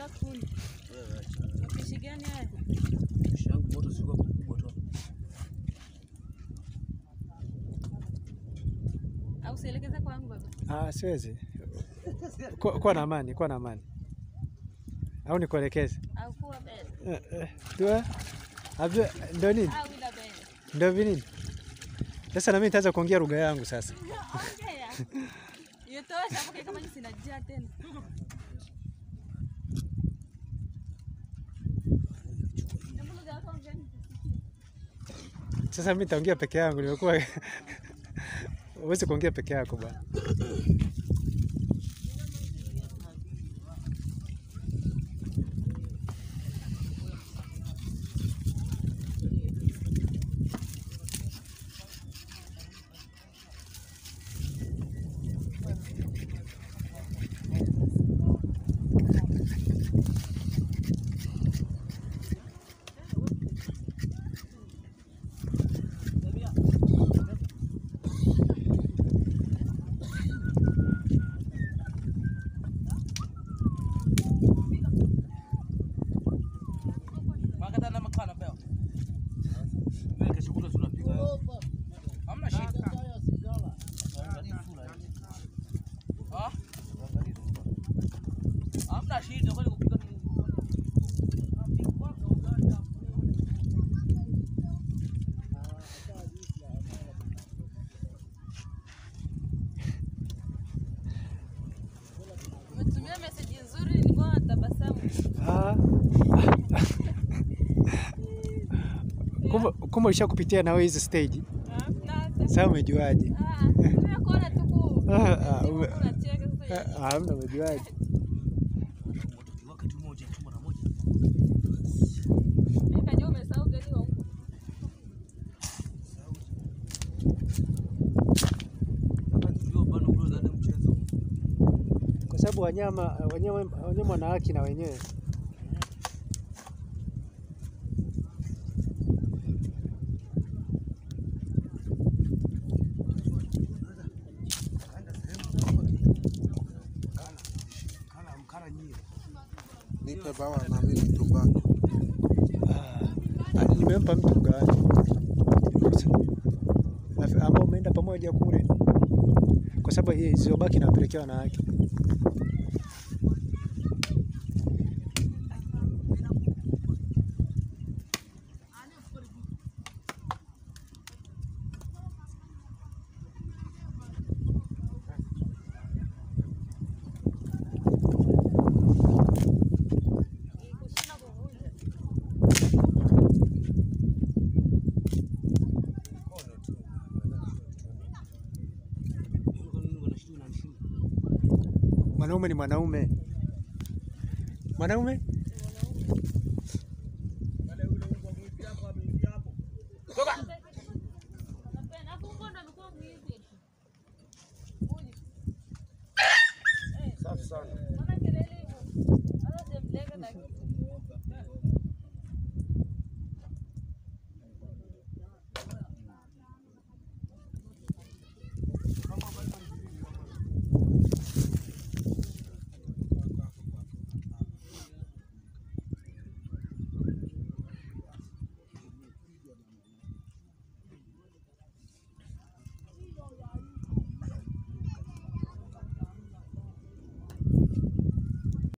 Nataka kuni. Mapishi gani haya? yangu moto sikuwa kubwa tu. Au sielekeze kwangu baba? Ah, siwezi. Kuwa kuwa na amani, kuwa na amani. Au nikuelekeze? Au kuwa bele? Eh, eh, Dua? Abdul, ndio nini? Au ila bele? Ndio vinini? Sasa na mimi nitaanza kuongea lugha yangu sasa. Ongea. Yotosha hapo kama jinsi najia tena. Hebu lugha yako ongea nisikie. Sasa mimi nitaongea peke yangu, nimekuwa huwezi kuongea peke yako bwana. Makata na makana peo. Wewe kesho kutwa tunapika. Hamna shida. Angalia sura hii. Ah? Hamna shida kwani kupika ni Umetumia message nzuri nilikuwa natabasamu. Ah. Kumbe kumbe ulishakupitia na wewe hizi stage. Hamna hata. Sasa umejuaje? Ah, nimekuona tu ku. Ah, ah, ume- Unacheka sasa. Ah, Hamna, umejuaje? moto kiwaka tu moja tu mara moja. Mimi kajua umesahau gari wa huko. Wakati tulio bado bado za mchezo. Kwa sababu wanyama wanyama wanyama wana haki na wenyewe. Kala mkala nyie. Nipe bawa na mimi tumbako. Ah, ah, nimempa mtu mgawanyo Afi- ambao umeenda pamoja kule, kwa sababu hii zilizobaki napelekea wanawake. Kushinda kuvunja. Mwanaume ni mwanaume, mwanaume Napenda. Hapo huko ndo amekuwa mwizi. Huyu. Safi sana. Mbona kelele hivyo? Hata sijamlenga na kitu.